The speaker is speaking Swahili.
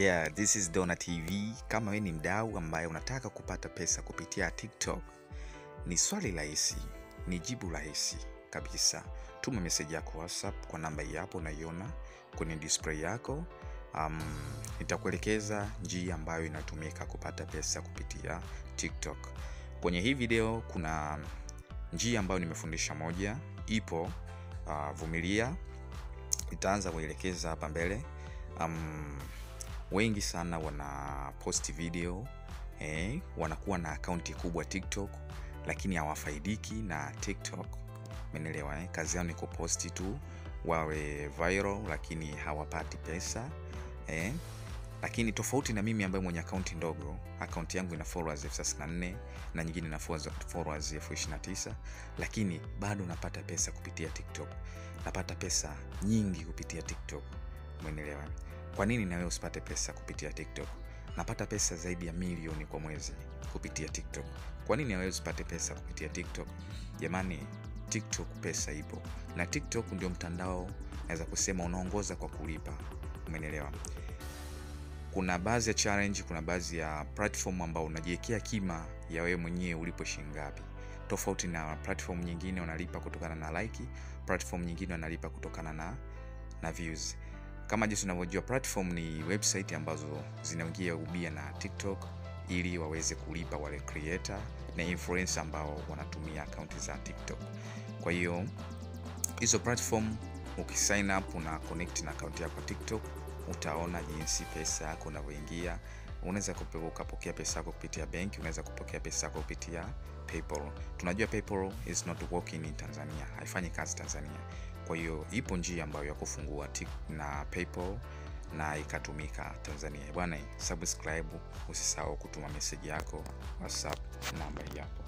Yeah, this is Dona TV. Kama wewe ni mdau ambaye unataka kupata pesa kupitia TikTok, ni swali rahisi, ni jibu rahisi kabisa. Tuma message yako WhatsApp kwa namba hii hapo unaiona kwenye display yako. Um, nitakuelekeza njia ambayo inatumika kupata pesa kupitia TikTok. Kwenye hii video kuna njia ambayo nimefundisha moja, ipo uh, vumilia, itaanza kuelekeza hapa mbele. Um, wengi sana wana post video eh, wanakuwa na akaunti kubwa TikTok, lakini hawafaidiki na TikTok. Umeelewa eh? Kazi yao ni kuposti tu wawe viral, lakini hawapati pesa eh. Lakini tofauti na mimi ambaye mwenye akaunti ndogo, akaunti yangu ina followers elfu thelathini na nne na nyingine ina followers elfu ishirini na tisa lakini bado napata pesa kupitia TikTok. Napata pesa nyingi kupitia TikTok. Umeelewa? Kwa nini na wewe usipate pesa kupitia TikTok? Napata pesa zaidi ya milioni kwa mwezi kupitia TikTok. Kwa nini na wewe usipate pesa kupitia TikTok? Jamani, TikTok pesa ipo, na TikTok ndio mtandao naweza kusema unaongoza kwa kulipa. Umeelewa? Kuna baadhi ya challenge, kuna baadhi ya platform ambao unajiwekea kima ya wewe mwenyewe ulipo shilingi ngapi, tofauti na platform nyingine unalipa kutokana na like, platform nyingine unalipa kutokana na na views. Kama jinsi unavyojua platform ni website ambazo zinaingia ubia na TikTok ili waweze kulipa wale creator na influencer ambao wanatumia akaunti za TikTok. Kwa hiyo hizo platform ukisign up na connect na akaunti yako TikTok, utaona jinsi pesa yako inavyoingia. Unaweza ukapokea pesa yako kupitia benki, unaweza kupokea pesa yako kupitia PayPal. Tunajua PayPal is not working in Tanzania, haifanyi kazi Tanzania. Kwa hiyo ipo njia ambayo ya kufungua na PayPal na ikatumika Tanzania. Bwana, subscribe, usisahau kutuma message yako WhatsApp namba yako.